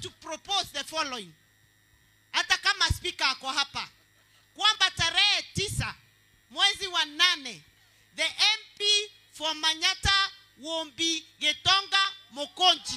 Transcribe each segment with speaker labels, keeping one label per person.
Speaker 1: to propose the following hata kama spika ako hapa kwamba tarehe tisa mwezi wa nane the mp for manyata wombi getonga mokonji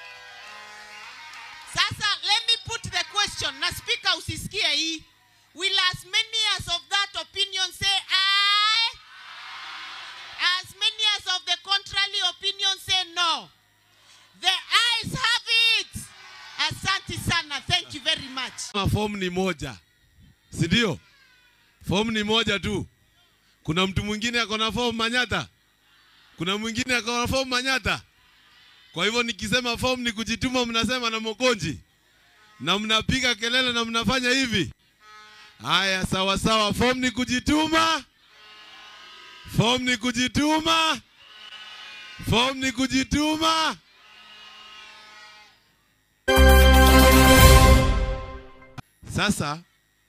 Speaker 1: sasa let me put the question na spika usisikie hii will as many as of that opinion say aye as many as of the contrary opinion say no the ayes have it asante sana thank you very much
Speaker 2: Kama fomu ni moja, si ndio? Fomu ni moja tu. Kuna mtu mwingine ako na fomu Manyata, kuna mwingine ako na fomu Manyata. Kwa hivyo nikisema fomu ni kujituma, mnasema na Mokonji na mnapiga kelele na mnafanya hivi. Haya, sawa sawa, fomu ni kujituma, fomu ni kujituma, fomu ni kujituma. Sasa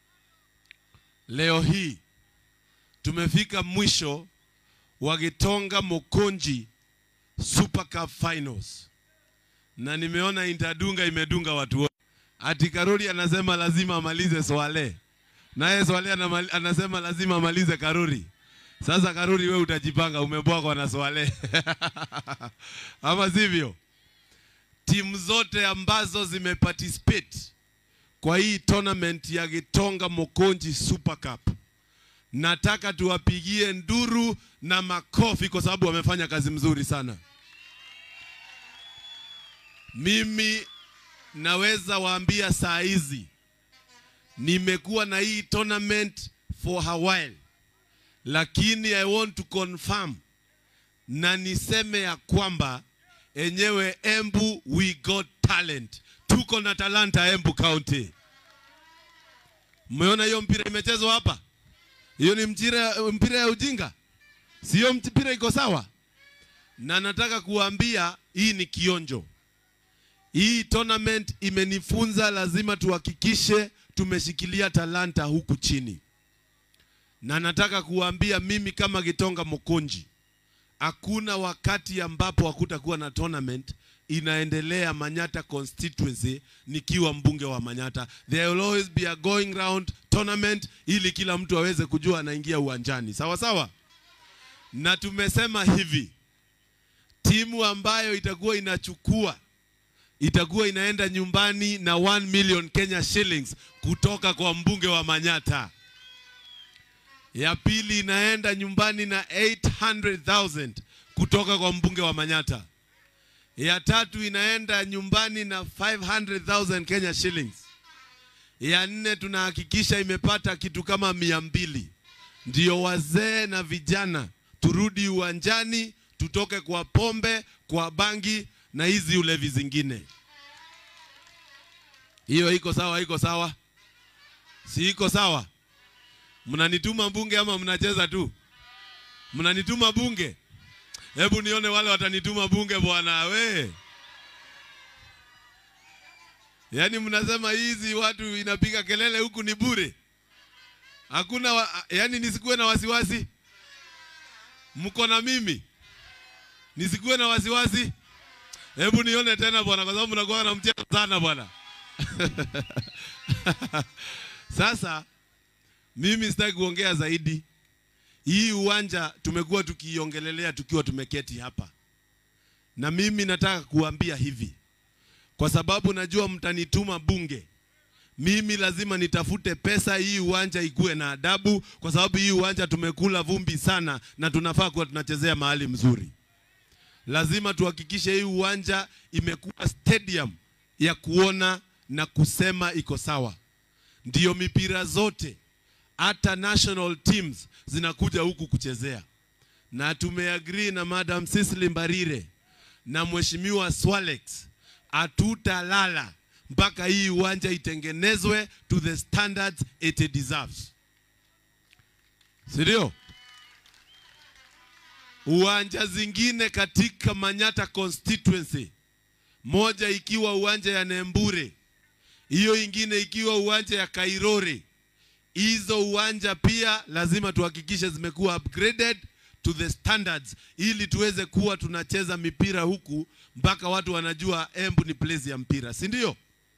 Speaker 2: leo hii tumefika mwisho wa Gitonga Mokonji Super Cup Finals, na nimeona Intadunga imedunga watu wote. Ati Karori anasema lazima amalize Swale, naye Swale anamali- anasema lazima amalize Karori. Sasa Karori, we utajipanga, umebwagwa na Swale ama sivyo? Timu zote ambazo zimeparticipate kwa hii tournament ya Gitonga Mokonji Super Cup. Nataka tuwapigie nduru na makofi kwa sababu wamefanya kazi mzuri sana. Mimi naweza waambia saa hizi nimekuwa na hii tournament for a while, lakini I want to confirm na niseme ya kwamba enyewe Embu we got talent, tuko na talanta Embu County. Mmeona hiyo mpira imechezwa hapa? Hiyo ni mpira, mpira ya ujinga, sio mpira iko sawa. Na nataka kuambia hii ni kionjo. Hii tournament imenifunza lazima tuhakikishe tumeshikilia talanta huku chini, na nataka kuambia mimi kama Gitonga Mokonji, hakuna wakati ambapo hakutakuwa na tournament inaendelea Manyata constituency nikiwa mbunge wa Manyata. There will always be a going round tournament ili kila mtu aweze kujua anaingia uwanjani. Sawa sawa? Na tumesema hivi, timu ambayo itakuwa inachukua itakuwa inaenda nyumbani na 1 million Kenya shillings kutoka kwa mbunge wa Manyata. Ya pili inaenda nyumbani na 800,000 kutoka kwa mbunge wa Manyata. Ya tatu inaenda nyumbani na 500,000 Kenya shillings. Ya nne tunahakikisha imepata kitu kama mia mbili. Ndio wazee na vijana turudi uwanjani, tutoke kwa pombe, kwa bangi na hizi ulevi zingine. Hiyo iko sawa? Iko sawa? Si iko sawa? Mnanituma bunge ama mnacheza tu? Mnanituma bunge? Hebu nione wale watanituma bunge bwana we. Yaani mnasema hizi watu inapiga kelele huku ni bure. Hakuna wa, yaani nisikuwe na wasiwasi. Mko na mimi. Nisikuwe na wasiwasi. Hebu nione tena bwana kwa sababu mnakuwa na mchezo sana bwana. Sasa mimi sitaki kuongea zaidi. Hii uwanja tumekuwa tukiiongelelea tukiwa tumeketi hapa, na mimi nataka kuambia hivi, kwa sababu najua mtanituma bunge. Mimi lazima nitafute pesa hii uwanja ikuwe na adabu, kwa sababu hii uwanja tumekula vumbi sana, na tunafaa kuwa tunachezea mahali mzuri. Lazima tuhakikishe hii uwanja imekuwa stadium ya kuona na kusema iko sawa. Ndiyo mipira zote hata national teams zinakuja huku kuchezea, na tumeagree na Madam Cecily Mbarire na Mheshimiwa Swalex, hatutalala mpaka hii uwanja itengenezwe to the standards it deserves, si ndio? Uwanja zingine katika Manyata constituency, moja ikiwa uwanja ya Nembure, hiyo ingine ikiwa uwanja ya Kairore hizo uwanja pia lazima tuhakikishe zimekuwa upgraded to the standards ili tuweze kuwa tunacheza mipira huku mpaka watu wanajua Embu ni place ya mpira, si ndio?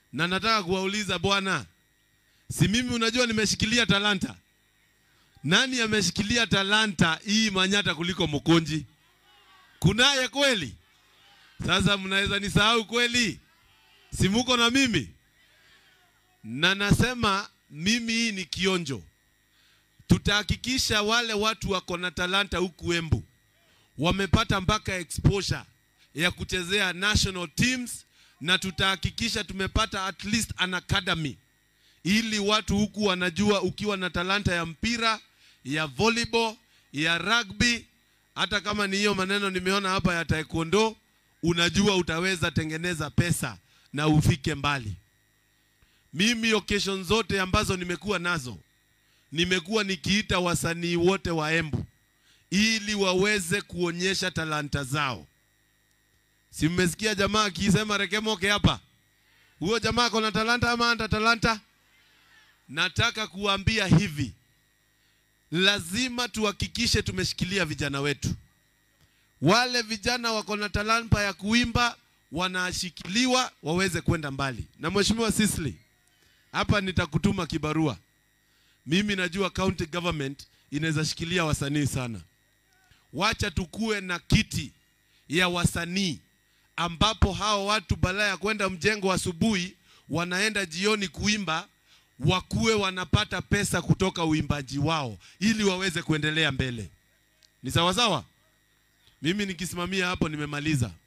Speaker 2: na nataka kuwauliza bwana, si mimi unajua nimeshikilia talanta. Nani ameshikilia talanta hii manyata kuliko Mkonji? Kunaye kweli? Sasa mnaweza nisahau kweli? Si muko na mimi? Na nasema mimi hii ni kionjo. Tutahakikisha wale watu wako na talanta huku Embu wamepata mpaka exposure ya kuchezea national teams, na tutahakikisha tumepata at least an academy, ili watu huku wanajua ukiwa na talanta ya mpira, ya volleyball, ya rugby, hata kama ni hiyo maneno nimeona hapa ya taekwondo, unajua utaweza tengeneza pesa na ufike mbali. Mimi occasion zote ambazo nimekuwa nazo, nimekuwa nikiita wasanii wote wa Embu ili waweze kuonyesha talanta zao. Si mmesikia jamaa akisema Rekemoke hapa? Huyo jamaa ako na talanta ama hana talanta? Nataka kuambia hivi, lazima tuhakikishe tumeshikilia vijana wetu. Wale vijana wako na talanta ya kuimba wanashikiliwa waweze kwenda mbali. Na Mheshimiwa Sisli, hapa nitakutuma kibarua. Mimi najua county government inaweza shikilia wasanii sana. Wacha tukue na kiti ya wasanii ambapo hao watu badala ya kwenda mjengo asubuhi wanaenda jioni kuimba, wakuwe wanapata pesa kutoka uimbaji wao ili waweze kuendelea mbele. Ni sawa sawa? Mimi nikisimamia hapo nimemaliza.